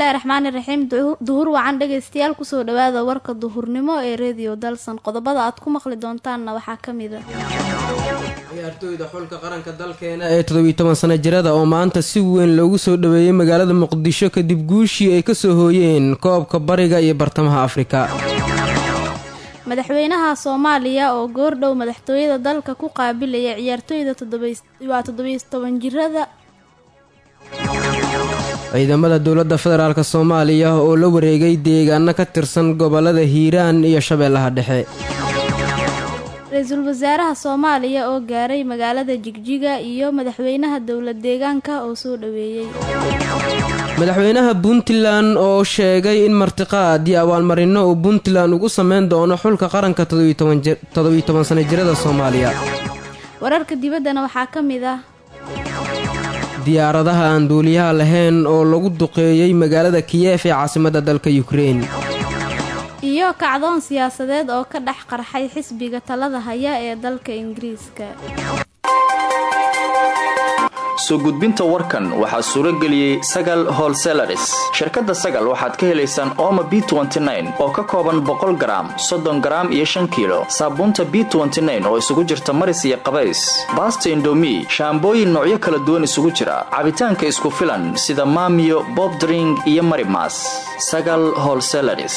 bismillaahi raxmaani raxiim duhur wacan dhegaystayaal kusoo dhawaada warka duhurnimo ee rediyo dalsan qodobada aad ku maqli doontaanna waxaa ka mid a ciyaartooyda xulka qaranka dalkeena ee toddobiyi toban sana jirada oo maanta si weyn loogu soo dhaweeyey magaalada muqdisho kadib guushii ay kasoo hooyeen koobka bariga iyo bartamaha afrika madaxweynaha soomaaliya oo goordhow madaxtooyada dalka ku qaabilaya ciyaartooyda waa toddobiyi toban jirada ciidamada dowladda federaalk soomaaliya oo la wareegay deegaano ka tirsan gobolada hiiraan iyo shabeellaha dhexe ra-iisul wasaaraha soomaaliya oo gaaray magaalada jigjiga iyo madaxweynaha dowlad deegaanka oo soo dhaweeyey madaxweynaha puntland oo sheegay in martiqaad iyo abaalmarino uu puntland ugu sameyn doono xulka qaranka toddobiyi toban sana jirada soomaaliya wararka dibaddana waxaa ka mid ah diyaaradaha aan duuliyaha lahayn oo lagu duqeeyey magaalada kiyef ee caasimadda dalka yukrein iyo kacdoon siyaasadeed oo ka dhex qarxay xisbiga talada haya ee dalka ingiriiska soo gudbinta warkan waxaa suuro geliyey sagal holselaris shirkadda sagal waxaad ka helaysaan ooma b oo ka kooban boqol garaam soddon garaam iyo shan kiilo saabuunta b oo isugu jirta maris iyo qabays baasta indomi shaambooyin noocyo kala duwan isugu jira cabitaanka isku filan sida maamiyo bobdring iyo marimas sagal holselaris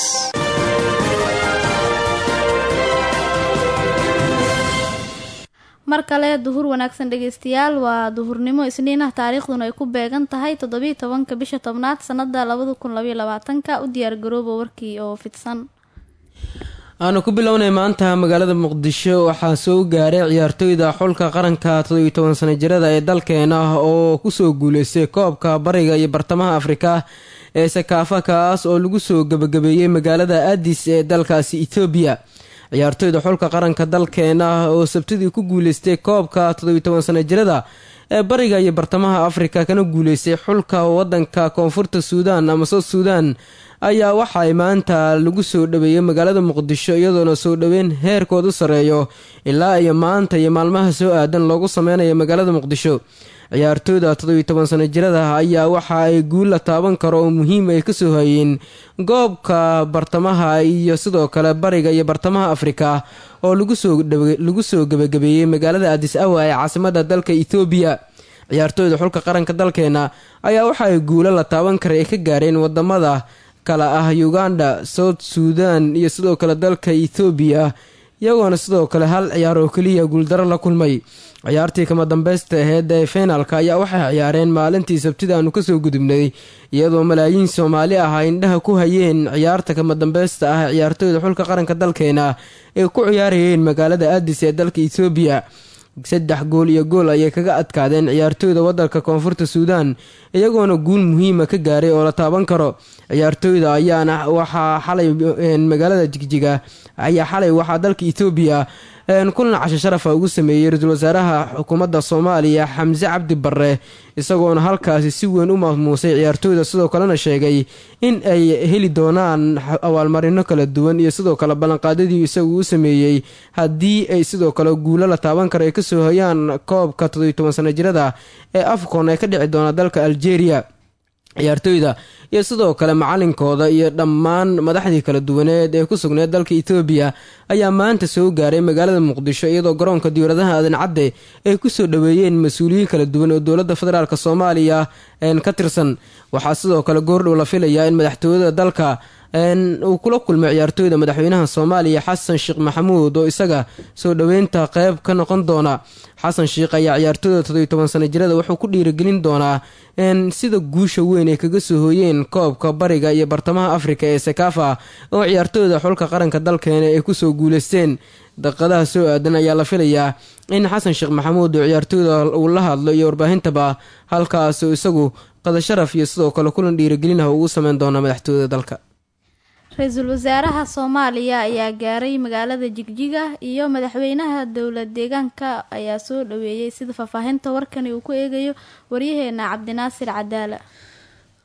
mar kale duhur wanaagsan dhegeystayaal waa duhurnimo isniinah taariikhduna ay ku beegan tahay toddobiiy tobanka bisha tobnaad sanada labada kun labaiy labaatanka u diyaargarooba warkii oo fidsan aanu ku bilownay maanta magaalada muqdisho waxaa soo gaaray ciyaartooyda xulka qaranka toddobiyi toban sana jirada ee dalkeena oo kusoo guuleystay koobka bariga iyo bartamaha afrika ee sakaafa kaas oo lagu soo gebagabeeyey magaalada adis ee dalkaasi ethoobiya ciyaartooyda xulka qaranka dalkeena oo sabtidii ku guuleystay koobka toddobiyi toban sana jirada ee bariga iyo bartamaha afrika kana guuleystay xulka wadanka koonfurta suudaan ama south suudan ayaa waxaay maanta lagu soo dhaweeyey magaalada muqdisho iyadoona soo dhoweyn heerkoodu sareeyo ilaa iyo maanta iyo maalmaha soo aadan loogu sameynayo magaalada muqdisho ciyaartooyda toddobiyi toban sana jirada ayaa waxa ay guul la taaban karo oo muhiim ay kasoo hayeen goobka bartamaha iyo sidoo kale bariga iyo bartamaha afrika oo lagu soo gebagabeeyey magaalada adis awa ee caasimada dalka ethoobiya ciyaartooyda xulka qaranka dalkeena ayaa waxa ay guulo la taaban kara ay ka gaareen wadamada kale ah uganda south suudan iyo sidoo kale dalka ethoobiya iyagoona sidoo kale hal ciyaar oo keliya guuldaro la kulmay ciyaartii kama dambeysta aheyd ee feenaalka ayaa waxay ciyaareen maalintii sabtida aanu kasoo gudubnay iyadoo malaayiin soomaali ah ay indhaha ku hayeen ciyaarta kama dambeysta ah ciyaartooyda xulka qaranka dalkeena ay ku ciyaarayeen magaalada adis ee dalka ethoobiya saddex gool iyo gool ayay kaga adkaadeen ciyaartooyda wadanka koonfurta suudaan iyagoona guul muhiima ka gaaray oo la taaban karo ciyaartooyda ayaana waxaa xalay magaalada jigjiga ayaa xalay waxaa dalka ethoobiya kulan casho sharafa ugu sameeyey ra-iisul wasaaraha xukuumadda soomaaliya xamse cabdi barre isagoona halkaasi si weyn u maamuusay ciyaartooyda sidoo kalena sheegay in ay heli doonaan abaalmarino kala duwan iyo sidoo kale ballanqaadadii isagu u sameeyey haddii ay sidoo kale guulo la taaban karo ay kasoo hoyaan koobka toddobiyi toban sana jirada ee afcon ee ka dhici doona dalka algeria ciyaartooyda iyo sidoo kale macalinkooda iyo dhammaan madaxdii kala duwaneed ee ku sugneed dalka etoobiya ayaa maanta soo gaaray magaalada muqdisho iyadoo garoonka diyaaradaha aadan cadde ay kusoo dhaweeyeen mas-uuliyiin kala duwan oo dowladda federaalk soomaaliya ka tirsan waxaa sidoo kale goordhow la filayaa in madaxtooyada dalka uu kula kulmay ciyaartooyda madaxweynaha soomaaliya xasan sheekh maxamuud oo isaga soo dhoweynta qeyb ka noqon doona xasan sheekh ayaa ciyaartooyda toddobiyi toban sana jirada wuxuu ku dhiirigelin doonaa sida guusha weyn ay kaga soo hooyeen koobka bariga iyo bartamaha afrika ee sakafa oo ciyaartooyda xulka qaranka dalkeena ay kusoo guuleysteen daqiiqadaha soo aadan ayaa la filayaa in xasan sheekh maxamuud oo ciyaartooyda uu la hadlo iyo warbaahintaba halkaasuu isagu qadasharaf iyo sidoo kale kulan dhiirigelin ah ugu sameyn doona madaxtooyada dalka ra-iisul wasaaraha soomaaliya ayaa gaaray magaalada jigjiga iyo madaxweynaha dowlad deegaanka ayaa soo dhaweeyey sida faahfaahinta warkani uu ku eegayo waryaheena cabdinaasir cadaala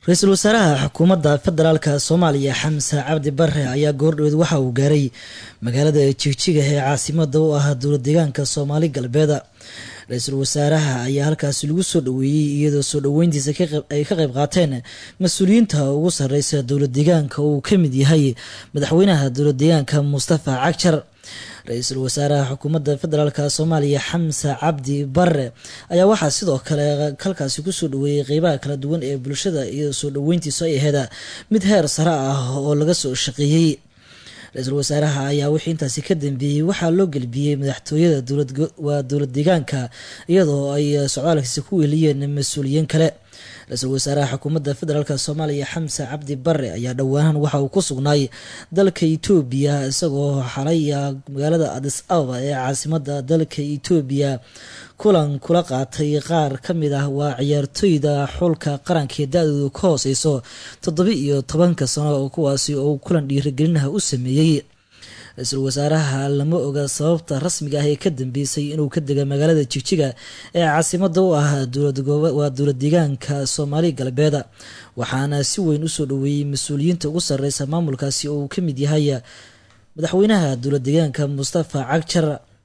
ra-iisul wasaaraha xukuumadda federaalka soomaaliya xamse cabdi bare ayaa goordhoweed waxa uu gaaray magaalada jigjiga ee caasimada u ah dowlad deegaanka soomaali galbeed ra-iisul wasaaraha ayaa halkaasi lagu soo dhaweeyey iyadoo soo dhaweyntiisa ay ka qayb qaateen mas-uuliyiinta ugu sareysa dowlad deegaanka uu ka mid yahay madaxweynaha dowlad deegaanka mustafa cagjar ra-iisul wasaaraha xukuumadda federaalk soomaaliya xamse cabdi bare ayaa waxaa sidoo kale halkaasi kusoo dhaweeyey qeybaha kala duwan ee bulshada iyadoo soo dhaweyntiisu ay ahayd mid heer sare ah oo laga soo shaqeeyey ra-iisul wasaaraha ayaa wixii intaasi ka dambeeyey waxaa loo gelbiyey madaxtooyada waa dowlad deegaanka iyadoo ay socdaalkiisa ku weeliyeen mas-uuliyiin kale ra-iisul wasaaraha xukuumadda federaalk soomaaliya xamse cabdi bare ayaa dhowaanan waxa uu ku sugnaay dalka etoobiya isagoo xalay magaalada adis ababa ee caasimada dalka etoobiya kulan kula qaatay qaar ka mid ah waa ciyaartooyda xulka qarankaee da-doodu ka hooseyso toddoba iyo tobanka sano kuwaasi oo kulan dhiirigelinaha u sameeyey ra-iisul wasaaraha lama oga sababta rasmiga ah ee ka dambeysay inuu ka dega magaalada jigjiga ee caasimada u ah waa dowlad deegaanka soomaali galbeed waxaana si weyn usoo dhaweeyey mas-uuliyiinta ugu sareysa maamulkaasi oo uu ka mid yahay madaxweynaha dowlad deegaanka mustafa cagjar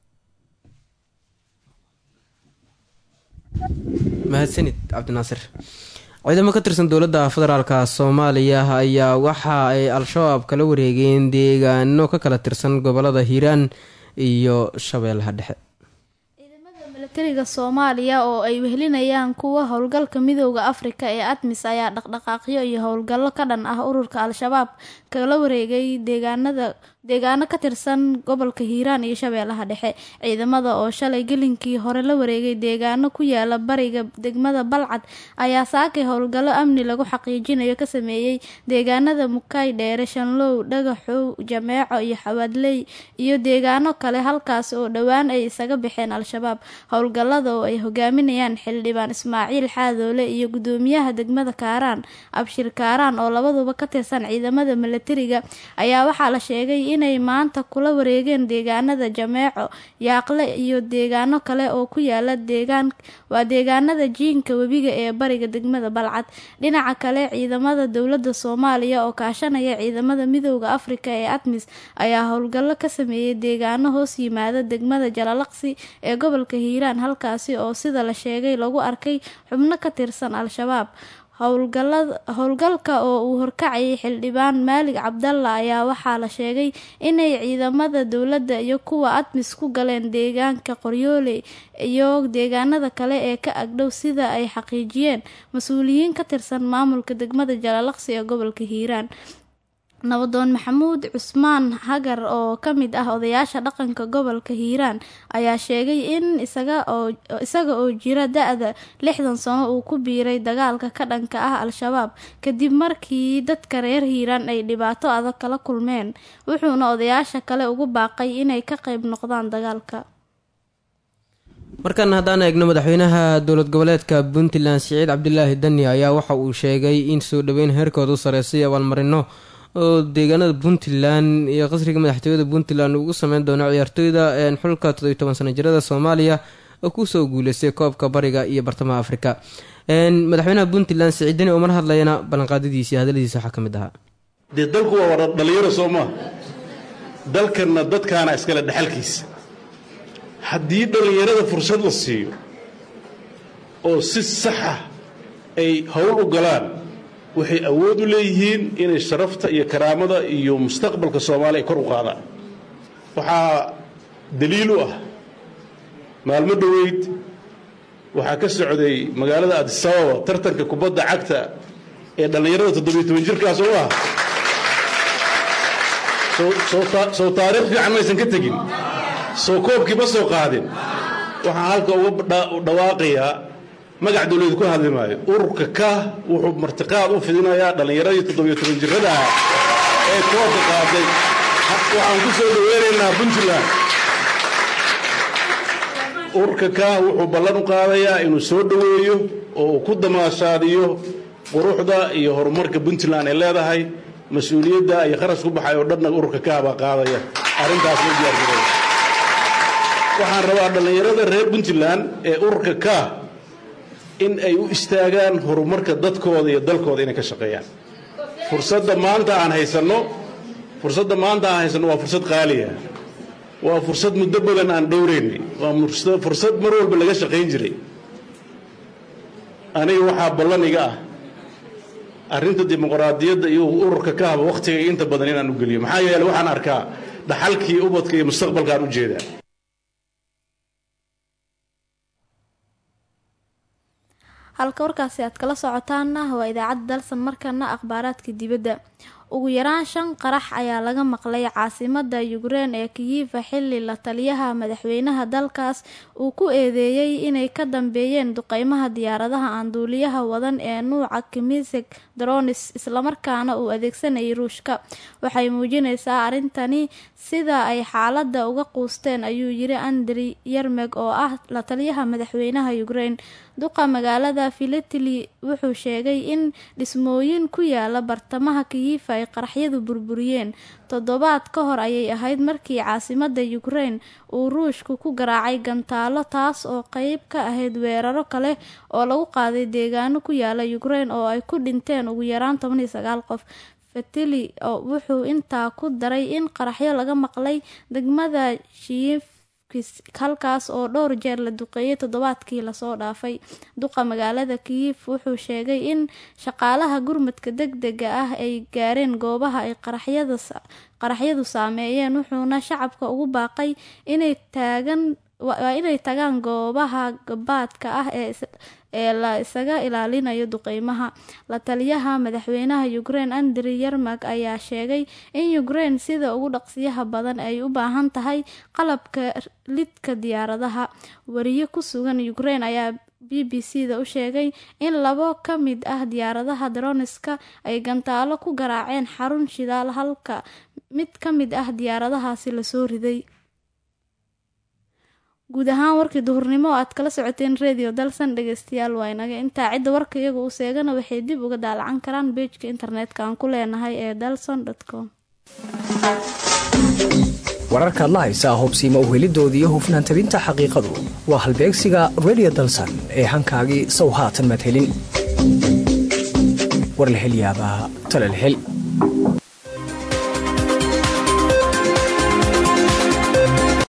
mahadsanid cabdinaasir ciidamo ka tirsan dowladda federaalka soomaaliya ayaa waxa ay al-shabaab kala wareegeen deegaano ka kala tirsan gobolada hiiraan iyo shabeellaha dhexe ciidamada milatariga soomaaliya oo ay wehelinayaan kuwa howlgalka midooda afrika ee admis ayaa dhaqdhaqaaqyo iyo howlgallo ka dhan ah ururka al-shabaab kala wareegay deegaanada deegaano ka tirsan gobolka hiiraan iyo shabeellaha dhexe ciidamada oo shalay gelinkii hore la wareegay deegaano ku yaala bariga degmada balcad ayaa saakay howlgallo amni lagu xaqiijinayo ka sameeyey deegaanada mukay dheere shanlow dhagaxow jameeco iyo xawaadley iyo deegaano kale halkaas oo dhowaan ay isaga baxeen al-shabaab howlgallada oo ay hogaaminayaan xildhibaan ismaaciil xaadoole iyo gudoomiyaha degmada kaaraan abshir kaaraan oo labaduba ka tirsan ciidamada milatariga ayaa waxaa la sheegay inay maanta kula wareegeen deegaanada jameeco yaaqle iyo deegaano kale oo ku yaala deegaan waa deegaanada jiinka webiga ee bariga degmada balcad dhinaca kale ciidamada dowladda soomaaliya oo kaashanaya ciidamada midooda afrika ee admis ayaa howlgallo ka sameeyey deegaano hoos yimaada degmada jalalaqsi ee gobolka hiiraan halkaasi oo sida la sheegay lagu arkay xubno ka tirsan al-shabaab howlgalka oo uu horkacayay xildhibaan maalig cabdalla ayaa waxaa la sheegay inay ciidamada dowladda iyo kuwa admis ku galeen deegaanka qoryoole iyo deegaanada kale ee ka agdhow sida ay xaqiijiyeen mas-uuliyiin ka tirsan maamulka degmada jalalaqsi ee gobolka hiiraan nabadoon maxamuud cusmaan hagar oo ka mid ah odayaasha dhaqanka gobolka hiiraan ayaa sheegay in isaga oo jira da-da lixdan sano uu ku biiray dagaalka ka dhanka ah al-shabaab kadib markii dadka reer hiiraan ay dhibaato adag kala kulmeen wuxuuna odayaasha kale ugu baaqay inay ka qayb noqdaan dagaalka markan haddaan eegno madaxweynaha dowlad goboleedka puntland siciid cabdilaahi dani ayaa waxa uu sheegay in soo dhaweyn heerkooda u sareysay abaalmarino oo deegaanada puntland iyo qasriga madaxtooyada puntland ugu sameyn doono ciyaartooyda xulka todobiy toban sana jirada soomaaliya oo kusoo guuleystay koobka bariga iyo bartamaha afrika madaxweynaha puntland siciidani oo mar hadlayana ballanqaadadiisi hadaladiisa waxaa ka mid ahaa dee dalku waa wada dhallinyaro soo maa dalkanna dadkaana iskale dhexalkiisa haddii dhallinyarada fursad la siiyo oo si saxa ay howl u galaan waxay awood u leeyihiin inay sharafta iyo karaamada iyo mustaqbalka soomaaliya ay kor u qaadaan waxaa daliil u ah maalmo dhoweyd waxaa ka socday magaalada adisababa tartanka kubadda cagta ee dhallinyarada toddobiyo toban jirkaas oo ah soo taariikh fiican maysan ka tegin soo koobkii ma soo qaadin waxaan halka uga dhawaaqayaa magac dawladu ku hadli maayo ururka ka wuxuu martiqaad u fidinayaa dhallinyaradii toddobiyo toban jirrada ah ee koobka qaaday waxaan ku soo dhaweynaynaa puntland ururka ka wuxuu ballan u qaadayaa inuu soo dhoweeyo oo uu ku damaashaadiyo quruxda iyo horumarka puntland ay leedahay mas-uuliyadda iyo kharash ku baxay oo dhanna ururka ka baa qaadaya arrintaas la diyaargaray waxaan rabaa dhallinyarada reer puntland ee ururka ka in ay u istaagaan horumarka dadkooda iyo dalkooda inay ka shaqeeyaan fursadda maanta aan haysanno fursadda maanta aan haysanno waa fursad qaaliya waa fursad muddo badan aan dhowraynay waa fursad mar walba laga shaqayn jiray aniga waxaa ballan iga ah arrinta dimuqraadiyadda iyo ururka ka haba wakhtiga inta badan inaan u geliyo maxaa yeele waxaan arkaa dhaxalkii ubadka iyo mustaqbalkaan u jeedaa halka warkaasi aad kala socotaana waa idaacadda dalsan markana akhbaaraadka dibadda ugu yaraan shan qarax ayaa laga maqlay caasimada yukrein ee kiyifa xili la taliyaha madaxweynaha dalkaas uu ku eedeeyey inay ka dambeeyeen duqeymaha diyaaradaha aan duuliyaha wadan ee nuuca kimisig dronis islamarkaana uu adeegsanayay ruushka waxay muujineysaa arrintani sida ay xaalada uga quusteen ayuu yiri andri yermeg oo ah la taliyaha madaxweynaha yukrein duqa magaalada filatili wuxuu sheegay in dhismooyin ku yaala bartamaha kiyifa ay qaraxyadu burburiyeen toddobaad ka hor ayay ahayd markii caasimada yukrein uu ruushku ku garaacay gantaalo taas oo qeyb ka ahayd weeraro kale oo lagu qaaday deegaano ku yaala yukrein oo ay ku dhinteen ugu yaraan toban iyo sagaal qof fatili oo wuxuu intaa ku daray in qaraxyo laga maqlay degmada shiyif halkaas oo dhowr jeer la duqeeyay toddobaadkii lasoo dhaafay duqa magaalada kiyif wuxuu sheegay in shaqaalaha gurmadka deg dega ah ay gaareen goobaha ay qaraxyadu saameeyeen wuxuuna shacabka ugu baaqay inay taagan waa inay tagaan goobaha gabaadka ah ee la isaga ilaalinayo duqeymaha la taliyaha madaxweynaha yukrein andri yermag ayaa sheegay in yukrein sida ugu dhaqsiyaha badan ay u baahan tahay qalabka lidka diyaaradaha wariye ku sugan yukrein ayaa b b c da u sheegay in labo ka mid ah diyaaradaha droniska ay gantaalo ku garaaceen xarun shidaal halka mid ka mid ah diyaaradahaasi lasoo riday guud ahaan warkii duhurnimo oo aad kala socoteen radio dalsan dhegeystayaal waa inaga intaa cidda warka iyaga uu seegana waxay dib uga daalacan karaan beejka internetka aan ku leenahay ee dalson com wararkaad la haysaa hubsiima uhelidooda iyo hufnaan tabinta xaqiiqadu waa halbeegsiga radio dalsan ee hankaagii sow haatan madhelin war la helyaabaa talal hel